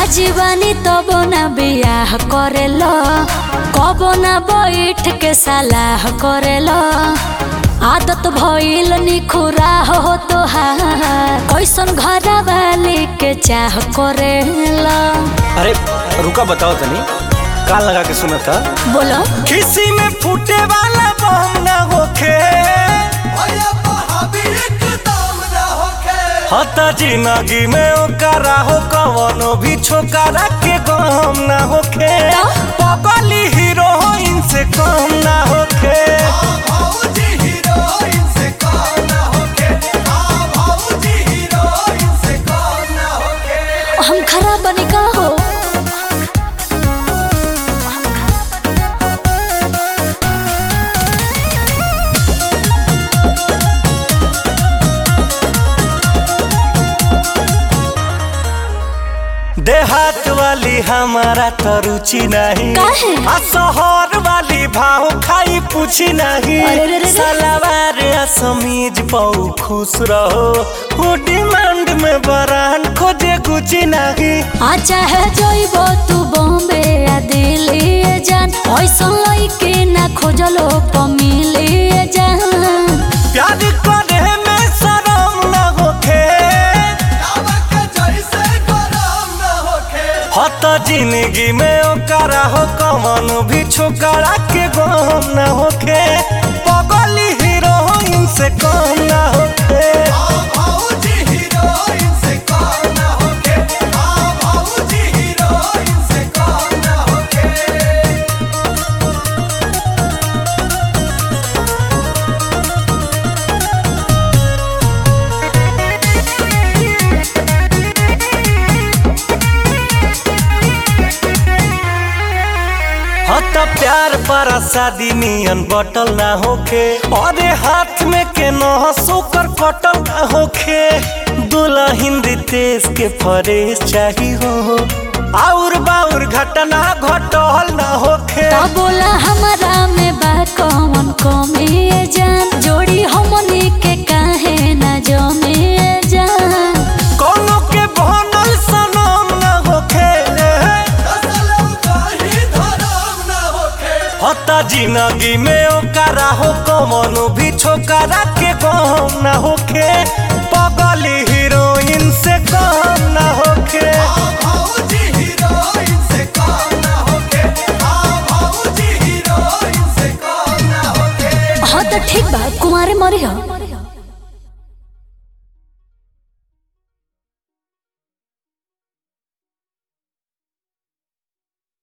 राजी बानी तब ना बियाह करेलो कबो ना बैठ के सलाह करेलो आदत भइल निखुरा हो तोहार कैसन घर वाली के चाह करेला अरे रुका बताओ तनी कान लगा के सुना था बोलो किसी में फूटे वाला बम ना होखे हता जिंदगी में ओकरा हो कवनो भी छोकरा के गम ना होखे पगली हीरोइन से कम ना होखे हम खराब बनी का हो देहात वाली हमारा तो रुचि नहीं काहे? आ शहर वाली भाव खाई पूछी नहीं अरे रे रे रे। सलवार आ समीज पाऊ खुश रहो वो डिमांड में बरान खोजे गुची नहीं आ चाहे जइबो तू बॉम्बे या दिल्ली ए जान ऐसन लइके ना खोजलो पमिली ए जान प्यार करे में शरम न होखे हत जिंदगी में ओकरा हो कवन भी छोकरा के गम न होखे पगली हीरोइन से कम न होखे हत प्यार पर शादी नियन बटल ना होखे अरे हाथ में के न सोकर कटल ना होखे दुल्हन रितेश के फरेश चाही हो और बाउर घटना घटल ना होखे तो बोला हमारा में बा कौन कमी ए जान जोड़ी हमनी के काहे ना जमे ए जान कोनो के बनल सनम ना होखे हता जिंदगी में ओकरा हो कमनो भी छोकरा के गम ना होखे पगली हीरोइन से कम ना होखे हाँ तो ठीक बा कुमारे मरी हो